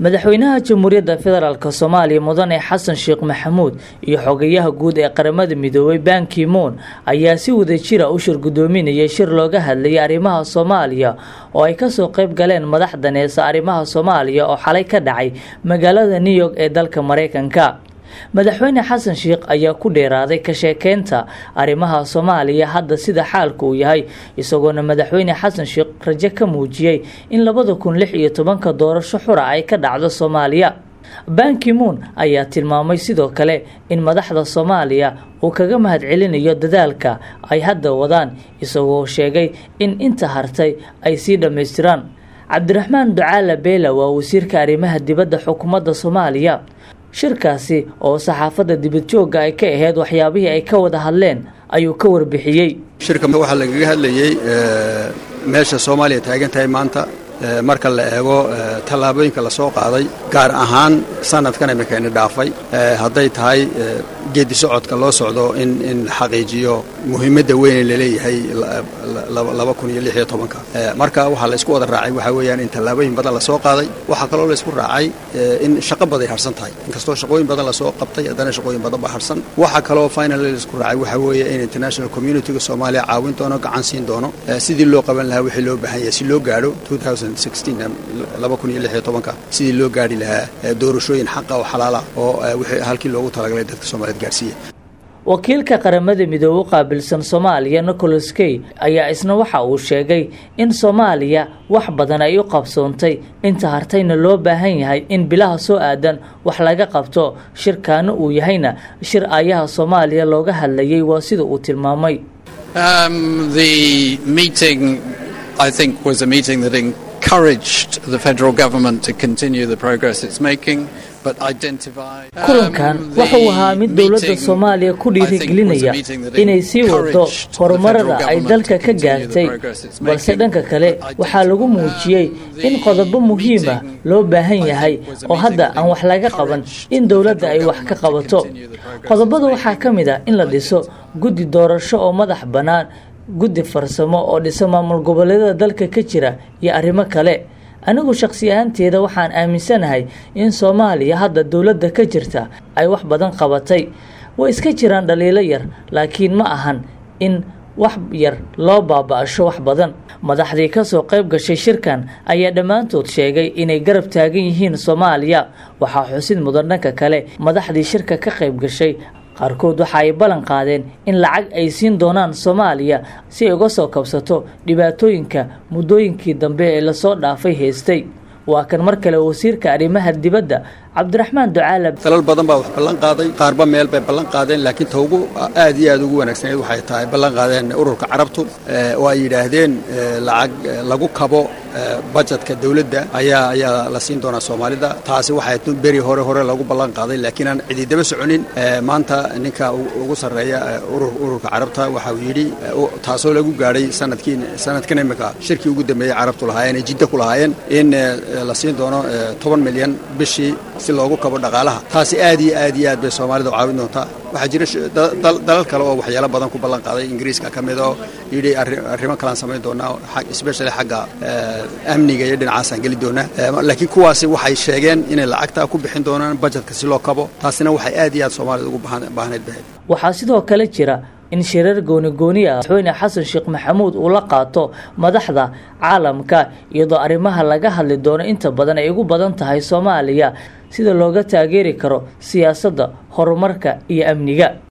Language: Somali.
madaxweynaha jamhuuriyadda federaalk soomaaliya mudane xasan sheekh maxamuud iyo xogayaha guud ee qaramada midoobay bankimoon ayaa si wadajira u shir guddoominayay shir looga hadlayay arrimaha soomaaliya oo ay kasoo qayb galeen madax daneesa arrimaha soomaaliya oo xalay ka dhacay magaalada new york ee dalka mareykanka madaxweyne xasan sheekh ayaa ku dheeraaday ka sheekeynta arrimaha soomaaliya hadda sida xaalku uu yahay isagoona madaxweyne xasan sheekh rajo ka muujiyey in labada kun lix iyo tobanka doorasho xura ay ka dhacdo soomaaliya bankimoon ayaa tilmaamay sidoo kale in madaxda soomaaliya uu kaga mahadcelinayo dadaalka ay hadda wadaan isagoo sheegay in inta hartay ay sii dhammaystiraan cabdiraxmaan ducaala beela waa wasiirka arrimaha dibadda xukuumadda soomaaliya shirkaasi oo saxaafadda dibadjoogga ay ka ahayd waxyaabihii ay ka wada hadleen ayuu ka warbixiyey shirka waxaa lagaga hadlayey meesha soomaaliya taagan tahay maanta marka la eego tallaabooyinka lasoo qaaday gaar ahaan sanadkan imikayna dhaafay hadday tahay geedi socodka loo socdo in in xaqiijiyo muhiimadda weyne laleeyahay laba kun iyo lix iyo tobanka marka waxaa la isku wada raacay waxaa weeyaan in tallaabooyin badan lasoo qaaday waxaa kaloo la isku raacay in shaqo baday harsan tahay inkastoo shaqooyin badan lasoo qabtay haddana shaqooyin badan baa harsan waxaa kaloo finally la isku raacay waxaa weeye in international communityga soomaaliya caawin doono gacan siin doono sidii loo qaban lahaa wixii loo baahan yahay si loo gaadho sidii loo gaari lahaa doorashooyin xaqa oo xalaala oo halkii loogu talagalay dadka soomaaliyed gaarsiiya wakiilka qaramada midoobe u qaabilsan soomaaliya nicholas key ayaa isna waxa uu sheegay in soomaaliya wax badan ay u qabsoontay inta hartayna loo baahan yahay in bilaha soo aadan wax laga qabto shirkaana uu yahayna shir aayaha soomaaliya looga hadlayay waa sida uu tilmaamay I think was a meeting that encouraged the federal government to continue the progress it's making. kulankan wuxuu ahaa mid dowladda soomaaliya ku dhiirigelinaya inay sii wado horumarada ay dalka ka gaartay balse dhanka kale waxaa lagu muujiyey in qodobo muhiima loo baahan yahay oo hadda aan wax laga qaban in dowladda ay wax ka qabato qodobada waxaa ka mid ah in la dhiso guddi doorasho oo madax bannaan guddi farsamo oo dhisa maamul goboleedyada dalka ka jira iyo arrimo kale anigu shakhsi ahaanteeda waxaan aaminsanahay in soomaaliya hadda dowladda ka jirta ay wax badan qabatay way iska jiraan dhaliilo yar laakiin ma ahan in wax yar loo baaba-asho wax badan madaxdii kasoo qayb gashay shirkan ayaa dhammaantood sheegay inay garab taagan yihiin soomaaliya waxaa xusid mudan dhanka kale madaxdii shirka ka qayb gashay qaarkood waxa ay ballan qaadeen in lacag ay siin doonaan soomaaliya si ay uga soo kabsato dhibaatooyinka muddooyinkii dambe ee lasoo dhaafay haystay waa kan mar kale wasiirka arrimaha dibadda cabdiraxmaan ducaala dalal badan baa wax ballan qaaday qaarba meel bay ballan qaadeen laakiin ta ugu aad iyo aad ugu wanaagsaneed waxay tahay ballan qaadeen ururka carabtu oo ay yidhaahdeen lacag lagu kabo bajetka dowladda ayaa ayaa la siin doonaa soomaalida taasi waxay beri hore hore lagu ballan qaaday laakiin aan cidi daba soconin maanta ninka ugu sarreeya ururka carabta waxa uu yidhi taasoo lagu gaadhay sanadkii sanadkan imika shirkii ugu dambeeyey carabtu lahaayeen ee jidda ku lahaayeen in la siin doono toban milyan bishii si loogu kabo dhaqaalaha taasi aad iyo aad iyo aad bay soomaalida u caawin doontaa waxaa jira dalal kale oo waxyaalo badan ku ballan qaaday ingiriiska ka mid oo yidhi arrimo kalaan samayn doonaa especially xagga amniga iyo dhinacaasaan geli doonaa laakiin kuwaasi waxay sheegeen inay lacagtaa ku bixin doonaan bajetka si loo kabo taasina waxay aad iyo aad soomaalida ugu baahnayd bahayd waxaa sidoo kale jira in shirar gooni-gooni ah madaxweyne xasan sheekh maxamuud uu la qaato madaxda caalamka iyadoo arrimaha laga hadli doono inta badan ay ugu badan tahay soomaaliya sida looga taageeri karo siyaasadda horumarka iyo amniga